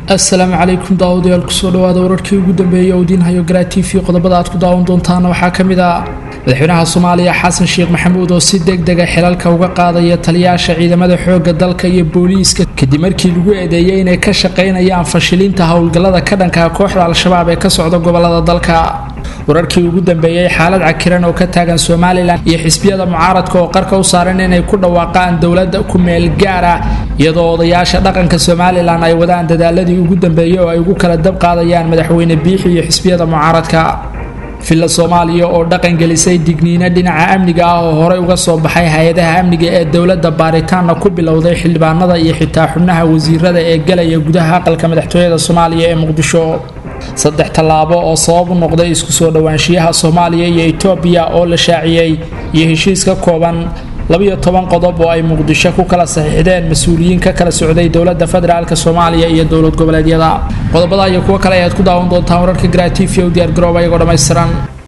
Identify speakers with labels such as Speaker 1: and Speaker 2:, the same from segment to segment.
Speaker 1: asalaamu calaykum daawadayaal kusoo dhawaada wararkii ugu dambeeyay oo diinhayo garaa t v qodobada aad ku daawan doontaana waxaa ka mid ah madaxweynaha soomaaliya xasan sheekh maxamuud oo si deg dega xilalka uga qaadaya taliyaasha ciidamada xooga dalka iyo booliiska kadib markii lagu eedeeyay inay ka shaqaynayaan fashilinta howlgallada ka dhanka kooxda al-shabaab ee ka socda gobolada dalka wararkii ugu dambeeyey xaalad cakiran oo ka taagan somalilan iyo xisbiyada mucaaradka oo qarka u saaran inay ku dhawaaqaan dowladda ku meel gaara iyadoo odayaasha dhaqanka somalilan ay wadaan dadaaladii ugu dambeeyey oo ay ugu kala dab qaadayaan madaxweyne biixi iyo xisbiyada mucaaradka villa soomaaliya oo dhaqan gelisay digniino dhinaca amniga ah oo horey uga soo baxay hay-adaha amniga ee dowladda baaritaanna ku bilowday xildhibaanada iyo xitaa xubnaha wasiirada ee galaya gudaha aqalka madaxtooyada soomaaliya ee muqdisho saddex tallaabo oo sabab u noqday isku soo dhowaanshiyaha soomaaliya iyo etoobiya oo la shaaciyey iyo heshiis ka kooban labiyo toban qodob oo ay muqdisho ku kala saxiixdeen mas-uuliyiin ka kala socday dowladda federaalk soomaaliya iyo dowlad goboleedyada qodobada iyo kuwo kale ayaad ku daawan doontaan wararka gratifi u diyaar garooba iyagoo dhammaystiran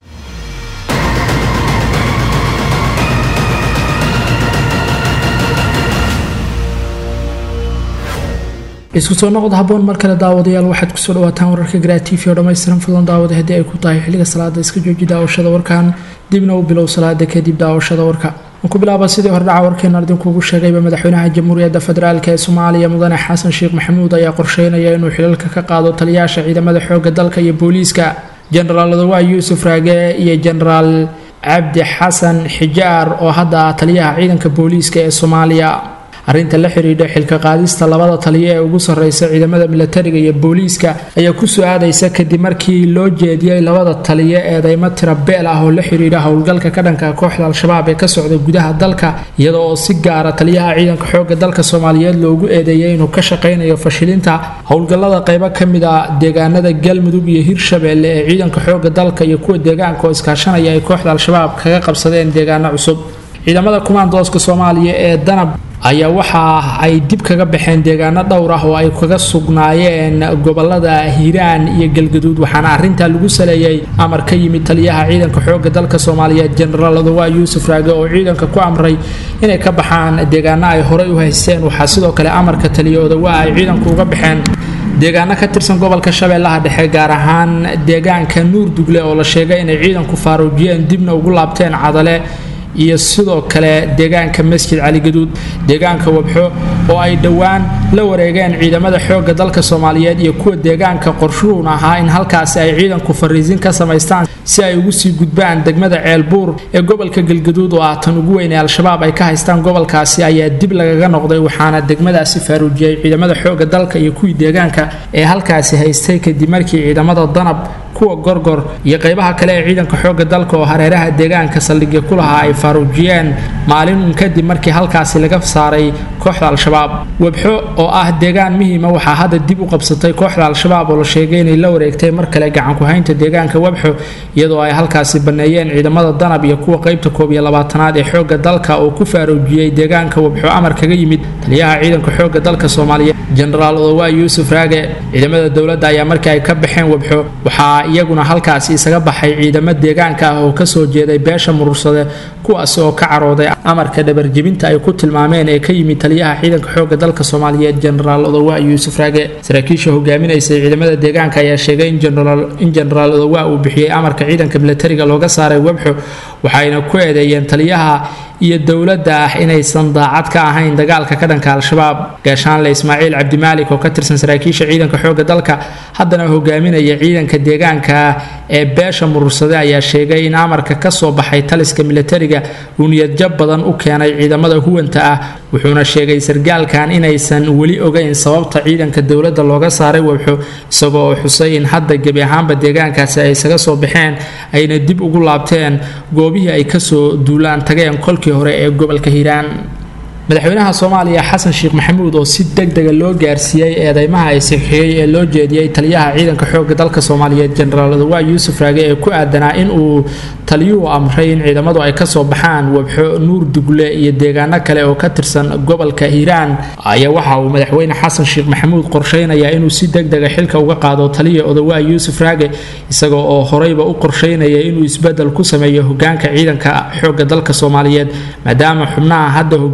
Speaker 1: isku soo noqod haboon mar kale daawadayaal waxaad kusoo dhawaataan wararka gratifi oo dhammaystiran fadlan daawada haddii ay ku tahay xilliga salaada iska jooji daawashada warkan dibna u bilow salaada kadib daawashada warka ku bilaaba sidii hordhaca warkeena idinkuugu sheegayba madaxweynaha jamhuuriyadda federaalk ee soomaaliya mudane xasan sheekh maxamuud ayaa qorsheynaya inuu xilalka ka qaado taliyaasha ciidamada xooga dalka iyo booliiska jenaraal adawaa yuusuf raage iyo jenaraal cabdi xasan xijaar oo hadda ah taliyaha ciidanka booliiska ee soomaaliya arrinta la xidhiidha xilka qaadista labada taliyo ee ugu sarreysa ciidamada milatariga iyo booliiska ayaa ku soo aadaysa kadib markii loo jeediyey labada taliyo eedeymo tira beel ah oo la xidhiidha howlgalka ka dhanka kooxda al-shabaab ee ka socda gudaha dalka iyada oo si gaara taliyaha ciidanka xooga dalka soomaaliyeed loogu eedeeyay inuu ka shaqaynayo fashilinta howlgallada qaybo ka mid a deegaanada galmudug iyo hirshabeelle ee ciidanka xooga dalka iyo kuwa deegaanka oo iskaashanaya ay kooxda al-shabaab kaga qabsadeen deegaano cusub ciidamada kumaandooska soomaaliya ee danab ayaa waxa ay dib kaga baxeen deegaano dhowr ah oo ay kaga sugnaayeen gobolada hiiraan iyo galgaduud waxaana arintaa lagu saleeyay amar ka yimid taliyaha ciidanka xooga dalka soomaaliyeed jenaraal adawaa yuusuf raage oo ciidanka ku amray inay ka baxaan deegaano ay horey u haysteen waxaa sidoo kale amarka taliya odawaa ay ciidanku uga baxeen deegaano ka tirsan gobolka shabeellaha dhexe gaar ahaan deegaanka nuur dugle oo la sheegay inay ciidanku faaruujiyeen dibna ugu laabteen cadale iyo sidoo kale deegaanka masjid cali gaduud deegaanka wabxo oo ay dhowaan la wareegeen ciidamada xoogga dalka soomaaliyeed iyo kuwa deegaanka qorshuhun ahaa in halkaasi ay ciidanku fariisin ka samaystaan si ay ugu sii gudbaan degmada ceelbuur ee gobolka galgaduud oo ah tan ugu weyn ee al-shabaab ay ka haystaan gobolkaasi ayaa dib lagaga noqday waxaana degmadaasi faaruujiyey ciidamada xoogga dalka iyo kuwii deegaanka ee halkaasi haystay kadib markii ciidamada danab kuwa gorgor iyo qaybaha kale ee ciidanka xooga dalka oo hareeraha deegaanka saldhigya ku lahaa ay faaruujiyeen maalin uun kadib markii halkaasi laga saaray kooxda al-shabaab webxo oo ah deegaan muhiima waxaa hadda dib u qabsatay kooxda al-shabaab oo la sheegay inay la wareegtay mar kale gacanku-haynta deegaanka webxo iyadoo ay halkaasi banneeyeen ciidamada danab iyo kuwa qaybta koob iyo labaatanaad ee xoogga dalka oo ku faaruujiyey deegaanka webxo amar kaga yimid taliyaha ciidanka xoogga dalka soomaaliyeed jenaraal odawaa yuusuf raage ciidamada dowladda ayaa markii ay ka baxeen webxo waxaa iyaguna halkaasi isaga baxay ciidamo deegaanka ah oo kasoo jeeday beesha murursade kuwaasi oo ka carooday amarka dhabarjebinta ay ku tilmaameen ee ka yimid taliyaha ciidanka xooga dalka soomaaliyeed jenaraal odawaa yuusuf raage saraakiisha hogaaminaysay ciidamada deegaanka ayaa sheegay in jenaraal odawaa uu bixiyey amarka ciidanka milatariga looga saaray webxo waxayna ku eedeeyeen taliyaha iyo dowladda ah inaysan daacad ka ahayn dagaalka ka dhanka al-shabaab gaashaanle ismaaciil cabdimaalik oo ka tirsan saraakiisha ciidanka xooga dalka haddana hogaaminaya ciidanka deegaanka ee beesha murursade ayaa sheegay in amarka ka soo baxay taliska milatariga uu niyadjab badan u keenay ciidamada huwanta ah wuxuuna sheegay sargaalkan inaysan weli ogeyn sababta ciidanka dowladda looga saaray webxo isagoo oo xusay in hadda gebi ahaanba deegaankaasi ay isaga soo baxeen ayna dib ugu laabteen goobihii ay kasoo duulaan tageen kolkii hore ee gobolka hiiraan madaxweynaha soomaaliya xasan sheekh maxamuud oo si deg dega loo gaarsiiyey eedeymaha ay saxiixiyey ee loo jeediyey taliyaha ciidanka xooga dalka soomaaliyeed jenaraal adawaa yuusuf raage ee ku aadanaa in uu taliyuhu amray in ciidamadu ay kasoo baxaan webxo nuur dugle iyo deegaano kale oo ka tirsan gobolka hiiraan ayaa waxa uu madaxweyne xasan sheekh maxamuud qorsheynayaa inuu si deg dega xilka uga qaado taliya odawaa yuusuf raage isagoo oo horeyba u qorsheynaya inuu isbedel ku sameeyo hogaanka ciidanka xooga dalka soomaaliyeed maadaama xubnaha hadda hogaamiya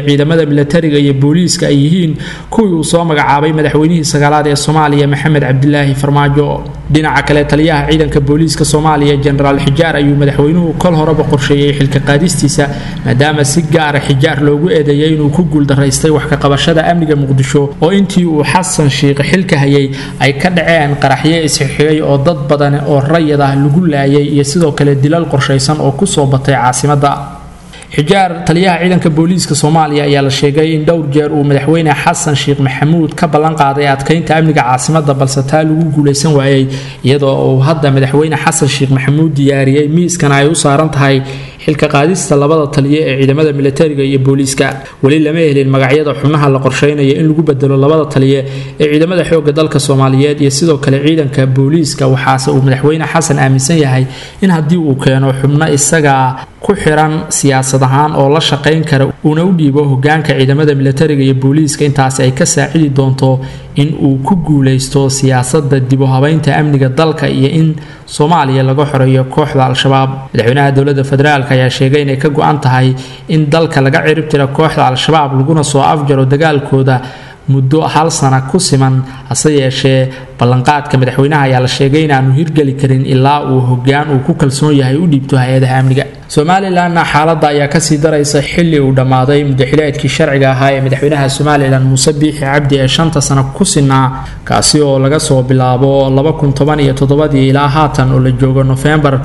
Speaker 1: ciidamada milatariga iyo booliiska ay yihiin kuwii uu soo magacaabay madaxweynihii sagaalaad ee soomaaliya maxamed cabdilaahi farmaajo dhinaca kale taliyaha ciidanka booliiska soomaaliya jenaraal xijaar ayuu madaxweynuhu kol horeba qorsheeyey xilka qaadistiisa maadaama si gaara xijaar loogu eedeeyay inuu ku guuldaraystay wax ka qabashada amniga muqdisho oo intii uu xasan shiikh xilka hayay ay ka dhaceen qaraxyo isxixigay oo dad badan oo rayid ah lagu laayay iyo sidoo kale dilal qorshaysan oo kusoo batay caasimadda xijaar taliyaha ciidanka booliiska soomaaliya ayaa la sheegay in dhowr jeer uu madaxweyne xasan sheekh maxamuud ka ballan qaaday adkaynta amniga caasimada balse taa lagu guulaysan waayey iyadoo uu hadda madaxweyne xasan sheekh maxamuud diyaariyey miiskana ay u saaran tahay xilka qaadista labada taliye ee ciidamada milatariga iyo booliiska weli lama helin magacyada xubnaha la qorsheynaya in lagu bedelo labada taliye ee ciidamada xooga dalka soomaaliyeed iyo sidoo kale ciidanka booliiska waxaase uu madaxweyne xasan aaminsan yahay in haddii uu keeno xubno isaga ku xiran siyaasad ahaan oo la shaqayn kara uuna u dhiibo hogaanka ciidamada milatariga iyo booliiska intaasi ay ka saacidi doonto in uu ku guulaysto siyaasada dib u habeynta amniga dalka iyo in soomaaliya laga xoreeyo kooxda al-shabaab madaxweynaha dowladda federaalk ayaa sheegay inay ka go-an tahay in dalka laga cirib tira kooxda al-shabaab laguna soo afjaro dagaalkooda muddo hal sana ku siman hase yeeshee ballanqaadka madaxweynaha ayaa la sheegay inaanu hirgeli karin ilaa uu hogaan uu ku kalsoon yahay u dhiibto hay-adaha amniga somalilanna xaaladda ayaa kasii daraysa xili uu dhammaaday mudaxileedkii sharciga ahaa ee madaxweynaha somalilan muuse biixi cabdi ee shanta sano ku sinaa kaasi oo laga soo bilaabo ii ilaa haatan oo la joogo nofembar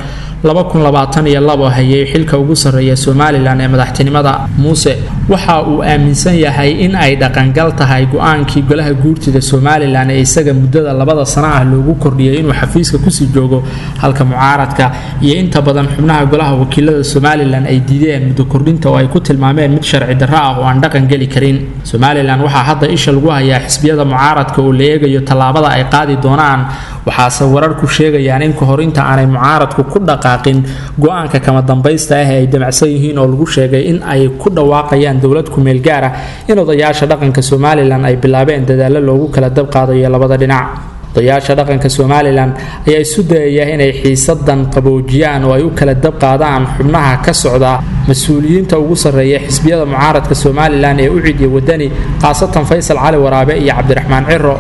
Speaker 1: hayay xilka ugu sarreeya somalilan ee madaxtinimada muuse waxa uu aaminsan yahay in ay dhaqangal tahay go-aankii golaha guurtida somalilan ee isaga muddada labada sano ah loogu kordhiyay inuu xafiiska kusii joogo halka mucaaradka iyo inta badan xubnaha golaha wakiilada somalilan ay diideen muddo kordhinta oo ay ku tilmaameen mid sharci darro ah oo aan dhaqan geli karin somalilan waxaa hadda isha lagu hayaa xisbiyada mucaaradka oo la eegayo tallaabada ay qaadi doonaan waxaase wararku sheegayaan in kahor inta aanay mucaaradku ku dhaqaaqin go-aanka kama dambaysta ah ee ay damacsan yihiin oo lagu sheegay in ay ku dhawaaqayaan dowlad kumeel gaar ah in odayaasha dhaqanka somalilan ay bilaabeen dadaallo loogu kala dab qaadayo labada dhinac odayaasha dhaqanka somalilan ayaa isu dayaya inay xiisadan qaboojiyaan oo ay u kala dab qaadaan xubnaha ka socda mas-uuliyiinta ugu sarreeya xisbiyada mucaaradka somalilan ee u cidiya wadani khaasatan faysal cali waraabe iyo cabdiraxmaan ciro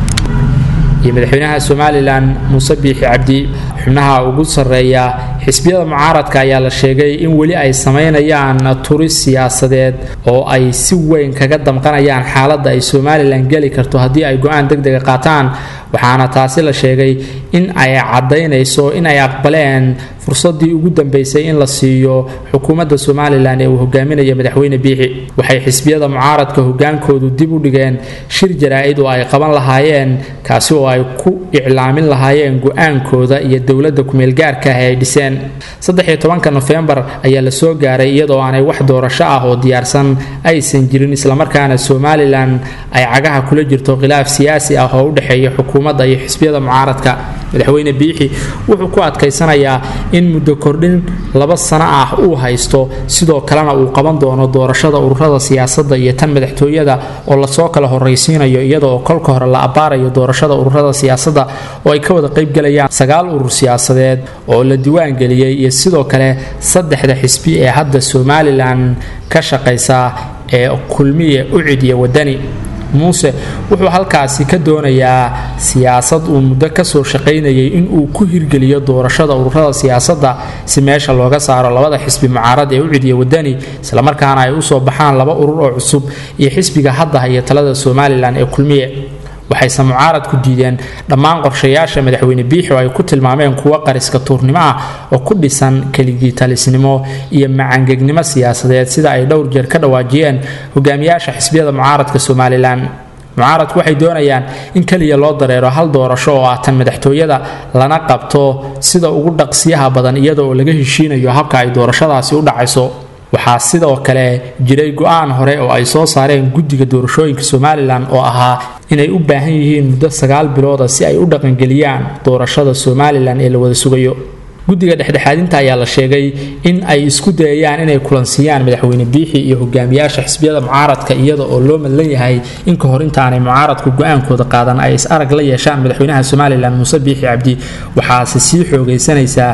Speaker 1: iyo madaxweynaha somalilan muuse biixi cabdi xubnaha ugu sarreeya xisbiyada mucaaradka ayaa la sheegay in weli ay samaynayaan turis siyaasadeed oo ay si weyn kaga damqanayaan xaaladda ay somalilan geli karto haddii ay go-aan deg dega qaataan waxaana taasi la sheegay in ay caddaynayso in ay aqbaleen fursadii ugu dambeysay in la siiyo xukuumadda somalilan ee uu hogaaminaya madaxweyne biixi waxay xisbiyada mucaaradka hogaankoodu dib u dhigeen shir jaraa-id oo ay qaban lahaayeen kaasi oo ay ku iclaamin lahaayeen go-aankooda iyo dowladda kumeelgaarka ah ee ay dhiseen saddexiyo tobanka nofembar ayaa la soo gaaray iyadoo aanay wax doorasho ah oo diyaarsan aysan jirin islamarkaana somalilan ay cagaha kula jirto khilaaf siyaasi ah oo u dhexeeya xukuumadda iyo xisbiyada mucaaradka madaxweyne biixi wuxuu ku adkaysanayaa in muddo kordhin laba sano ah uu haysto sidoo kalena uu qaban doono doorashada ururada siyaasadda iyo tan madaxtooyada oo lasoo kala horraysiinayo iyada oo kolka hore la abbaarayo doorashada ururada siyaasadda oo ay ka wada qaybgalayaan sagaal urur siyaasadeed oo la diiwaangeliyey iyo sidoo kale saddexda xisbi ee hadda somalilan ka shaqaysa ee kulmiye u cidiya wadani muuse wuxuu halkaasi ka doonayaa siyaasad uu muddo kasoo shaqaynayay in uu ku hirgeliyo doorashada ururada siyaasadda si meesha looga saaro labada xisbi mucaarad ee u cidiya wadani islamarkaana ay usoo baxaan laba urur oo cusub iyo xisbiga hadda haya talada somalilan ee kulmiye waxayse mucaaradku diideen dhammaan qorshayaasha madaxweyne biixi oo ay ku tilmaameen kuwo qariska tuurnimo ah oo ku dhisan keligitalisnimo iyo macangegnimo siyaasadeed sida ay dhowr jeer ka dhawaajiyeen hogaamiyaasha xisbiyada mucaaradka somalilan mucaaradku waxay doonayaan in keliya loo dareero hal doorasho oo ah tan madaxtooyada lana qabto sida ugu dhaqsiyaha badan iyada oo laga heshiinayo habka ay doorashadaasi u dhacayso waxaa sidoo kale jiray go-aan hore oo ay soo saareen guddiga doorashooyinka somalilan oo ahaa inay u baahan yihiin muddo sagaal bilooda si ay u dhaqangeliyaan doorashada somalilan ee la wada sugayo guddiga dhexdhexaadinta ayaa la sheegay in ay isku dayayaan inay kulansiiyaan madaxweyne biixi iyo hogaamiyaasha xisbiyada mucaaradka iyada oo loo madlan yahay in ka hor intaanay mucaaradku go-aankooda qaadan ay is arag la yeeshaan madaxweynaha somalilan muuse biixi cabdi waxaase sii xoogaysanaysaa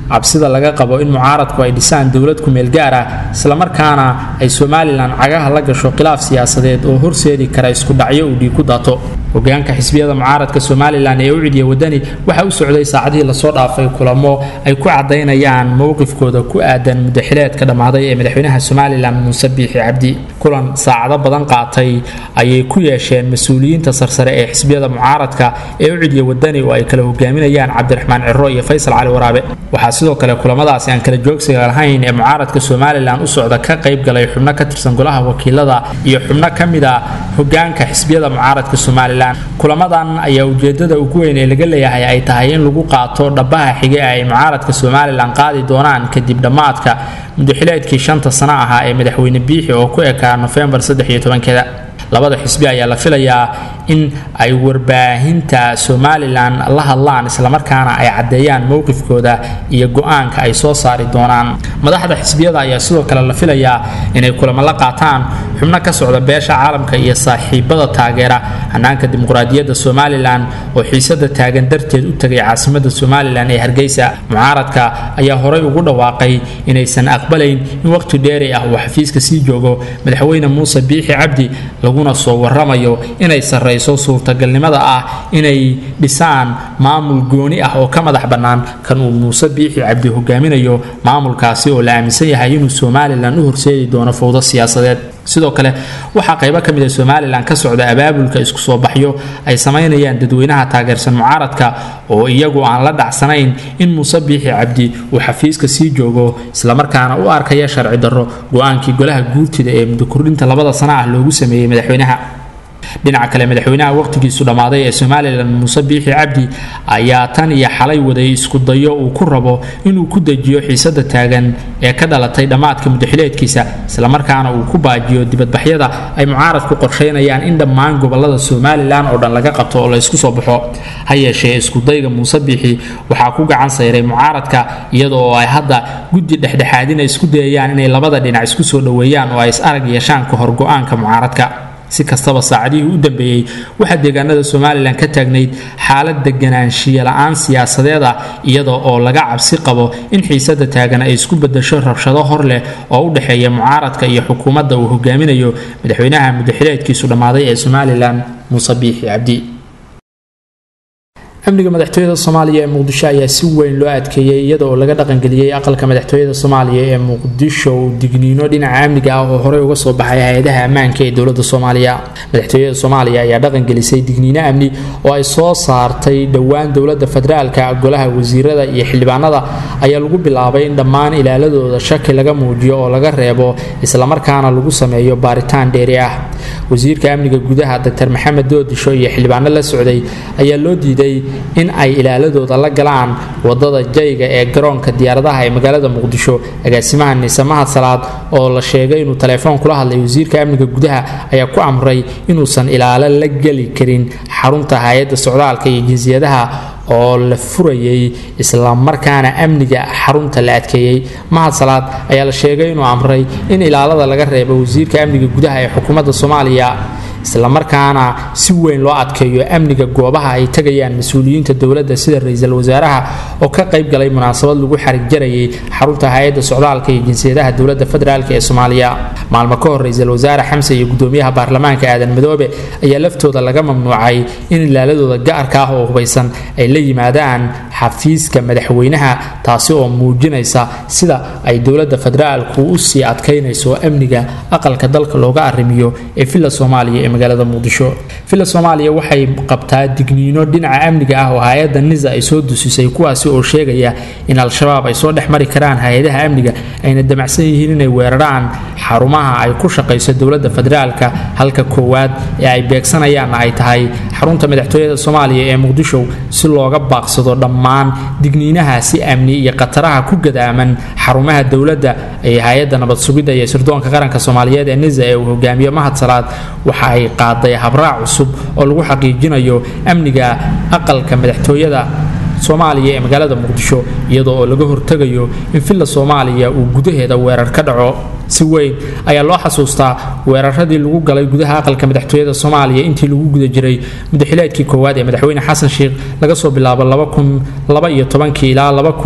Speaker 1: cabsida laga qabo in mucaaradku ay dhisaan dowlad kumeel gaar ah islamarkaana ay somalilan cagaha la gasho khilaaf siyaasadeed oo horseedi kara isku dhacyo uu dhiig ku daato hogaanka xisbiyada mucaaradka somalilan ee u cidiya wadani waxa u socday saacadihii lasoo dhaafay kulamo ay ku cadaynayaan mowqifkooda ku aadan mudaxileedka dhammaaday ee madaxweynaha somalilan muuse biixi cabdi kulan saacado badan qaatay ayay ku yeesheen mas-uuliyiinta sarsare ee xisbiyada mucaaradka ee u cidiya wadani oo ay kala hogaaminayaan cabdiraxmaan ciro iyo faysal cali waraabe waxaa sidoo kale kulamadaasi aan kala joogsiga lahayn ee mucaaradka somalilan u socda ka qayb galay xubno ka tirsan golaha wakiilada iyo xubno ka mid a hogaanka xisbiyada mucaaradka somalilan kulamadan ayaa ujeedada ugu weyn ee laga leeyahay ay tahay in lagu qaato dhabaha xige ay mucaaradka somalilan qaadi doonaan kadib dhammaadka mudaxileedkii shanta sano ahaa ee madaxweyne biixi oo ku ekaa nofembar keeda labada xisbi ayaa la filayaa in ay warbaahinta somalilan la hadlaan islamarkaana ay caddeeyaan mowqifkooda iyo go-aanka ay soo saari doonaan madaxda xisbiyada ayaa sidoo kale la filayaa inay kulamo la qaataan xubno ka socda beesha caalamka iyo saaxiibada taageera hanaanka dimuqraadiyadda somalilan oo xiisada taagan darteed u tegay caasimada somalilan ee hargeysa mucaaradka ayaa horey ugu dhawaaqay inaysan aqbalayn in waqti dheeri ah uu xafiiska sii joogo madaxweyne muuse biixi cabdi laguna soo waramayo inay sarrayso suurtagalnimada ah inay dhisaan maamul gooni ah oo ka madax bannaan kan uu muuse biixi cabdi hogaaminayo maamulkaasi oo la aaminsan yahay inuu somalilan u horseedi doono fowdo siyaasadeed sidoo kale waxaa qaybo ka mid a somalilan ka socda abaabulka isku soo baxyo ay samaynayaan dadweynaha taageersan mucaaradka oo iyagu aan la dhacsanayn in muuse biixi cabdi uu xafiiska sii joogo islamarkaana u arkaya sharci darro go-aankii golaha guurtida ee muddo kordhinta labada sana ah loogu sameeyey madaxweynaha dhinaca kale madaxweynaha waqtigiisu dhammaaday ee somalilan muuse biixi cabdi ayaa tan iyo xalay waday isku dayo uu ku rabo inuu ku dejiyo xiisada taagan ee ka dhalatay dhammaadka mudaxileedkiisa islamarkaana uu ku baajiyo dibadbaxyada ay mucaaradku qorsheynayaan in dhammaan gobolada somalilan oo dhan laga qabto oo la isku soo baxo ha yeeshee iskudayga muuse biixi waxaa ku gacan sayray mucaaradka iyada oo ay hadda guddi dhexdhexaadina isku dayayaan inay labada dhinac isku soo dhoweeyaan oo ay is arag yeeshaan ka hor go-aanka mucaaradka si kastaba saacadihii u dambeeyey waxaa deegaanada somalilan ka taagnayd xaalad deganaanshiya la-aan siyaasadeed ah iyada oo laga cabsi qabo in xiisada taagan ay isku bedasho rabshado hor leh oo u dhexeeya mucaaradka iyo xukuumadda uu hogaaminayo madaxweynaha mudaxileedkiisu dhammaaday ee somalilan muuse biixi cabdi amniga madaxtooyada soomaaliya ee muqdisho ayaa si weyn loo adkeeyey iyada oo laga dhaqangeliyey aqalka madaxtooyada soomaaliya ee muqdisho digniino dhinaca amniga ah oo horey uga soo baxay hay-adaha ammaanka ee dowlada soomaaliya madaxtooyada soomaaliya ayaa dhaqangelisay digniino amni oo ay soo saartay dhowaan dowlada federaalka golaha wasiirada iyo xildhibaanada ayaa lagu bilaabay in dhammaan ilaaladooda shaki laga muujiyo oo laga reebo islamarkaana lagu sameeyo baaritaan dheeri ah wasiirka amniga gudaha dr maxamed doodisho iyo xildhibaano la socday ayaa loo diiday in ay ilaaladooda la galaan wadada jayga ee garoonka diyaaradaha ee magaalada muqdisho agaasimaha niise mahad salaad oo la sheegay inuu taleefoon kula hadlay wasiirka amniga gudaha ayaa ku amray inuusan ilaalo la geli karin xarunta hay-adda socdaalka iyo jinsiyadaha oo la furayay islamarkaana amniga xarunta la adkeeyey mahad salaad ayaa la sheegay inuu amray in ilaalada laga reebo wasiirka amniga gudaha ee xukuumadda soomaaliya islamarkaana si weyn loo adkeeyo amniga goobaha ay tegayaan mas-uuliyiinta dowladda sida ra-iisul wasaaraha oo ka qayb galay munaasabad lagu xarig jarayay xarunta hay-adda socdaalka iyo jinsiyadaha dowladda federaalk ee soomaaliya maalmo ka hor ra-iisul wasaare xamse iyo gudoomiyaha baarlamaanka aadan madoobe ayaa laftooda laga mamnuucay in ilaaladooda gaarka ah oo hubaysan ay la yimaadaan xafiiska madaxweynaha taasi oo muujinaysa sida ay dowladda federaalku u sii adkaynayso amniga aqalka dalka looga arrimiyo ee villa soomaaliya ee magaalada muqdisho villa soomaaliya waxay qabtaa digniino dhinaca amniga ah oo hay-adda nisa ay soo dusisay kuwaasi oo sheegaya in al-shabaab ay soo dhex mari karaan hay-adaha amniga ayna damacsan yihiin inay weeraraan xarumaha ay ku shaqayso dowladda federaalka halka koowaad ee ay beegsanayaanna ay tahay xarunta madaxtooyada soomaaliya ee muqdisho si looga baaqsado dhammaan digniinahaasi amni iyo khataraha ku gadaaman xarumaha dowladda ee hay-adda nabad sugidda iyo sirdoonka qaranka soomaaliyeed ee nisa ee uu hogaamiyo mahad salaad waxa ay qaaday habraac cusub oo lagu xaqiijinayo amniga aqalka madaxtooyada soomaaliya ee magaalada muqdisho iyadoo oo laga hortegayo in villa soomaaliya uu gudaheeda weerar ka dhaco si weyn ayaa loo xasuustaa weeraradii lagu galay gudaha aqalka madaxtooyada soomaaliya intii lagu guda jiray mudaxileedkii koowaad ee madaxweyne xasan sheikh laga soo bilaabo ilaa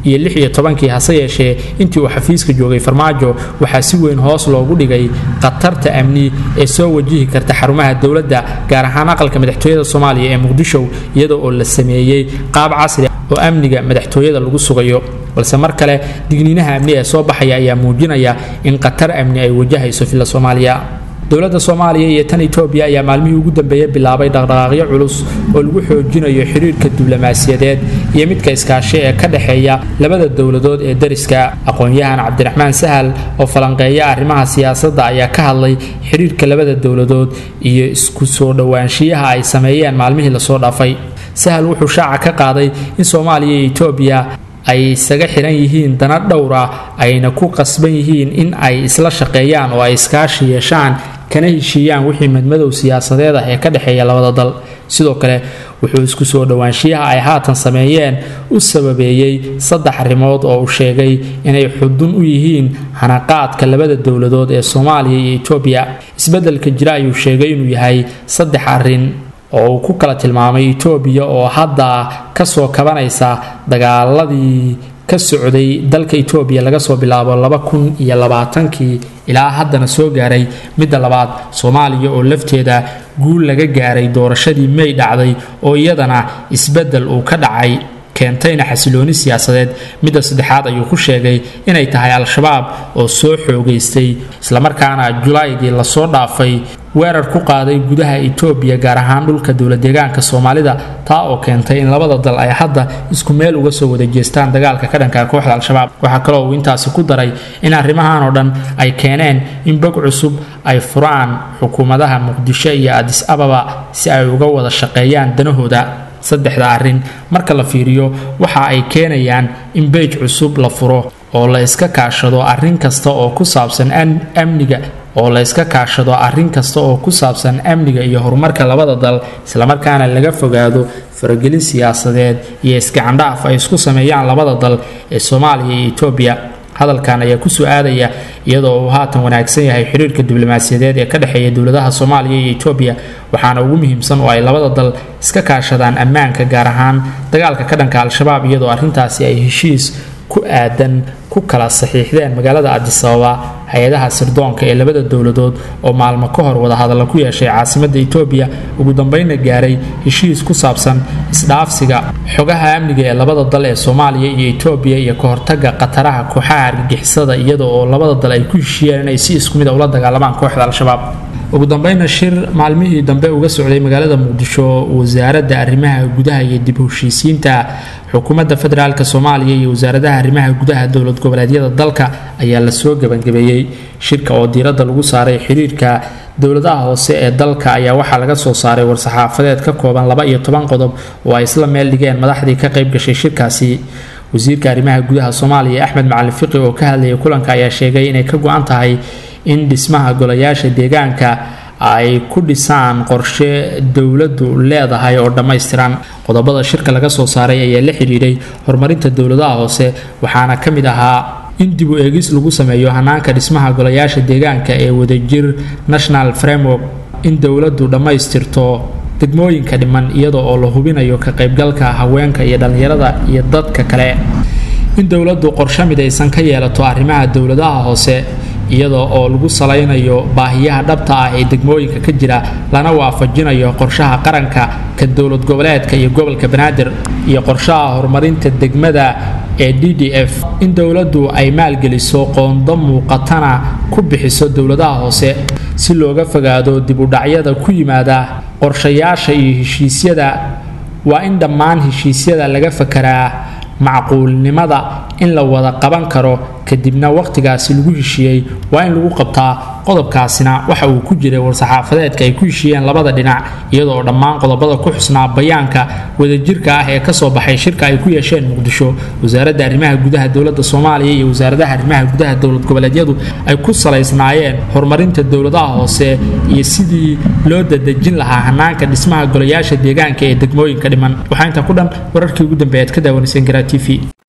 Speaker 1: hase yeeshee intii uu xafiiska joogay farmaajo waxaa si weyn hoos loogu dhigay khatarta amni ee soo wajihi karta xarumaha dowladda gaar ahaan aqalka madaxtooyada soomaaliya ee muqdisho iyada oo la sameeyey qaab casri oo amniga madaxtooyada lagu sugayo balse mar kale digniinaha amni ee soo baxaya ayaa muujinaya in khatar amni ay wajahayso filla soomaaliya dowladda soomaaliya iyo tan etoobiya ayaa maalmihii ugu dambeeyey bilaabay dhaqdhaqaaqyo culus oo lagu xoojinayo xiriirka diblomaasiyadeed iyo midka iskaashi ee ka dhexeeya labada dowladood ee dariska aqoon-yahan cabdiraxmaan sahal oo falanqeeya arrimaha siyaasadda ayaa ka hadlay xiriirka labada dowladood iyo isku soo dhowaanshiyaha ay sameeyeen maalmihii lasoo dhaafay sahal wuxuu shaaca ka qaaday in soomaaliya iyo etoobiya ay isaga xiran yihiin dana dhowra ayna ku qasban yihiin in ay isla shaqeeyaan oo ay iskaashi yeeshaan kana heshiiyaan wixii madmadow siyaasadeed ah ee ka dhexeeya labada dal sidoo kale wuxuu isku soo dhowaanshiyaha ay haatan sameeyeen u sababeeyey saddex arrimood oo uu sheegay inay xudun u yihiin hanaqaadka labada dowladood ee soomaaliya iyo etoobiya isbeddelka jira ayuu sheegay inuu yahay saddex arrin oo uu ku kala tilmaamay etoobiya oo hadda kasoo kabanaysa dagaaladii ka socday dalka etoobiya laga soo bilaabo laba kun iyo labaatankii ilaa haddana soo gaaray midda labaad soomaaliya oo lafteeda guul laga gaaray doorashadii may dhacday oo iyadana isbeddel uu ka dhacay keentayna xasilooni siyaasadeed midda saddexaad ayuu ku sheegay inay tahay al-shabaab oo soo xoogaystay islamarkaana julaydii lasoo dhaafay weerar ku qaaday gudaha etoobiya gaar ahaan dhulka dowladeegaanka soomaalida taa oo keentay in labada dal ay hadda isku meel uga soo wada jeestaan dagaalka ka dhanka kooxda al-shabaab waxaa kaloo uu intaasi ku daray in arrimahan oo dhan ay keeneen in bog cusub ay furaan xukuumadaha muqdisho iyo adis ababa si ay uga wada shaqeeyaan danahooda saddexda arrin marka la fiiriyo waxa ay keenayaan in beej cusub la furo oo la iska kaashado arrin kasta oo ku saabsan amniga oo la iska kaashado arrin kasta oo ku saabsan amniga iyo horumarka labada dal islamarkaana laga fogaado faragelin siyaasadeed iyo isgacandhaaf ay isku sameeyaan labada dal ee soomaaliya iyo etoobiya hadalkan ayaa kusoo aadaya iyadoo uu haatan wanaagsan yahay xiriirka diblomaasiyadeed ee ka dhexeeya dowladaha soomaaliya iyo etoobiya waxaana ugu muhiimsan oo ay labada dal iska kaashadaan ammaanka gaar ahaan dagaalka ka dhanka al-shabaab iyadoo arrintaasi ay heshiis ku aadan ku kala saxiixdeen magaalada adisababa hay-adaha sirdoonka ee labada dowladood oo maalmo ka hor wadahadalla ku yeeshay caasimadda etoobiya ugu dambeynna gaaray heshiis ku saabsan isdhaafsiga xogaha amniga ee labada dal ee soomaaliya iyo etoobiya iyo ka hortaga khataraha kooxaha argagixisada iyada oo labada dal ay ku heshiiyeen inay si isku mid a ula dagaalamaan kooxda al-shabaab ugu dambeynna shir maalmihii dambe uga socday magaalada muqdisho wasaaradda arrimaha gudaha iyo dib heshiisiinta xukuumadda federaalk soomaaliya iyo wasaaradaha arrimaha gudaha dowlad goboleedyada dalka ayaa lasoo gebangabeeyey shirka oo diiradda lagu saaray xiriirka dowladaha hoose ee dalka ayaa waxaa laga soo saaray war-saxaafadeed ka kooban laba iyo toban qodob oo ay isla meel dhigeen madaxdii ka qayb gashay shirkaasi wasiirka arrimaha gudaha soomaaliya axmed macalin fiqi oo ka hadlayay kulanka ayaa sheegay inay ka go-an tahay in dhismaha golayaasha deegaanka ay ku dhisaan qorshe dowladdu leedahay oo dhammaystiran qodobada shirka laga soo saaray ayaa la xidhiidhay horumarinta dowladaha hoose waxaana ka mid ahaa in dib u eegis lagu sameeyo hanaanka dhismaha golayaasha deegaanka ee wadajir national framework in dowladdu dhammaystirto degmooyinka dhiman iyada oo la hubinayo ka qaybgalka haweenka iyo dhallinyarada iyo dadka kale in dowladdu qorshe midaysan ka yeelato arrimaha dowladaha hoose iyada oo lagu salaynayo baahiyaha dhabta ah ee degmooyinka ka jira lana waafajinayo qorshaha qaranka ka dowlad goboleedka iyo gobolka banaadir iyo qorshaha horumarinta degmada ee d d f in dowladdu ay maalgeliso qoondo muuqatana ku bixiso dowladaha hoose si looga fogaado dib udhacyada ku yimaada qorshayaasha iyo heshiisyada waa in dhammaan heshiisyada laga fakaraa macquulnimada in la wada qaban karo kadibna wakhtigaasi lagu heshiiyey waa in lagu qabtaa qodobkaasina waxa uu ku jiray war-saxaafadeedka ay ku heshiiyeen labada dhinac iyadoo dhammaan qodobada ku xusnaa bayaanka wadajirka ah ee kasoo baxay shirka ay ku yeesheen muqdisho wasaaradda arrimaha gudaha dowladda soomaaliya iyo wasaaradaha arrimaha gudaha dowlad goboleedyadu ay ku salaysnaayeen horumarinta dowladaha hoose iyo sidii loo dadejin lahaa hanaanka dhismaha golayaasha deegaanka ee degmooyinka dhiman waxaa intaa ku dhan wararkii ugu dambeeyaad ka daawanayseen garaa t v